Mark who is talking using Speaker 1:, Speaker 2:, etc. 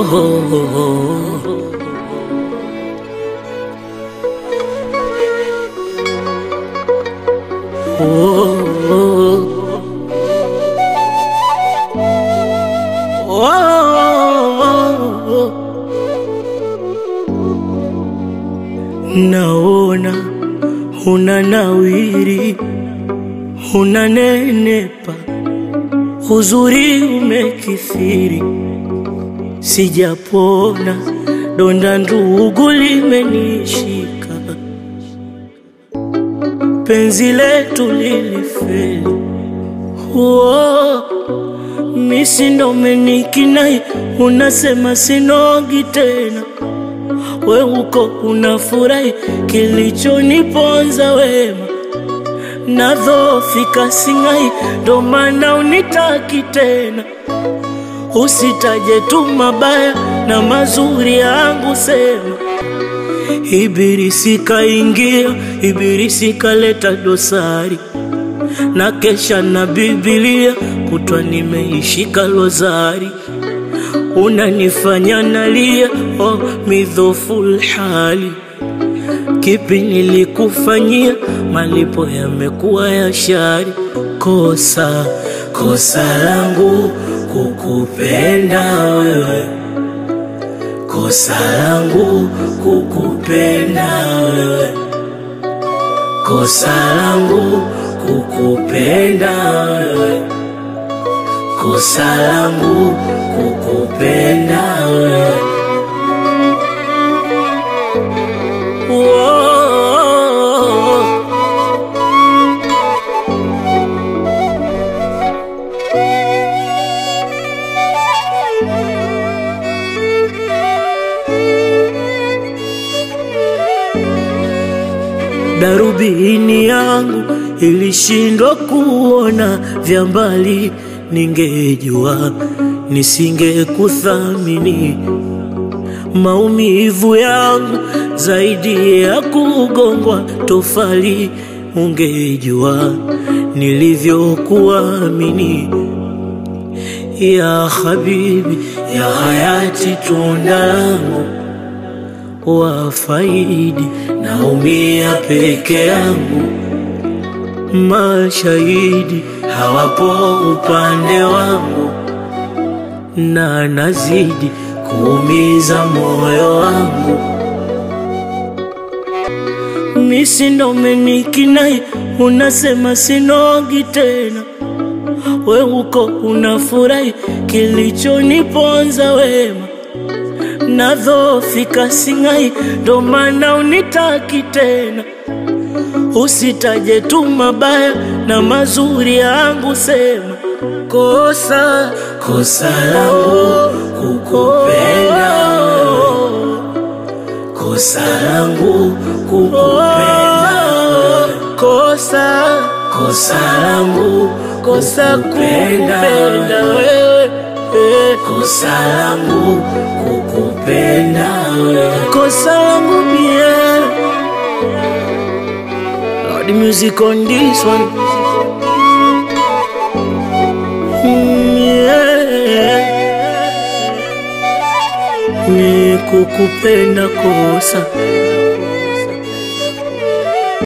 Speaker 1: Naona una nawiri, una nenepa, uzuri umekithiri, sijapona, donda ndugu limenishika, penzi letu lilifeli. Uo, misi ndo umenikinai, unasema sinogi tena we uko unafurahi, kilichoniponza wema nadhofika singai, ndo maana unitaki tena. Usitaje tu mabaya na mazuri yangu, sema Ibilisi kaingia, Ibilisi kaleta dosari na kesha na Biblia kutwa nimeishika lozari unanifanya nalia, oh, midhoful hali. Kipi nilikufanyia? Malipo yamekuwa ya shari. Kosa kosa langu kukupenda wewe, kosa langu kukupenda wewe, kosa langu kukupenda wewe kosa langu kukupenda wewe. Whoa. Darubini yangu ilishindwa kuona vya mbali, ningejua nisingekuthamini. Maumivu yangu zaidi ya kugongwa tofali, ungejua nilivyokuamini. Ya habibi, ya hayati, tunda langu wafaidi, naumia peke yangu, mashahidi hawapo upande wangu, na nazidi kuumiza moyo wangu. Misi ndo umenikinai, unasema sinogi tena, we uko unafurahi, kilichoniponza wema nadhofika singai, ndo maana unitaki tena. Usitaje tu mabaya na mazuri yangu, sema kosa kosa langu kukupenda wewe, kosa langu kukupenda wewe, kosa kosa langu kosa kukupenda wewe, eh, kosa langu kukupenda wewe, kosa langu mie the music on this one. Mm, yeah. Ni kukupenda kosa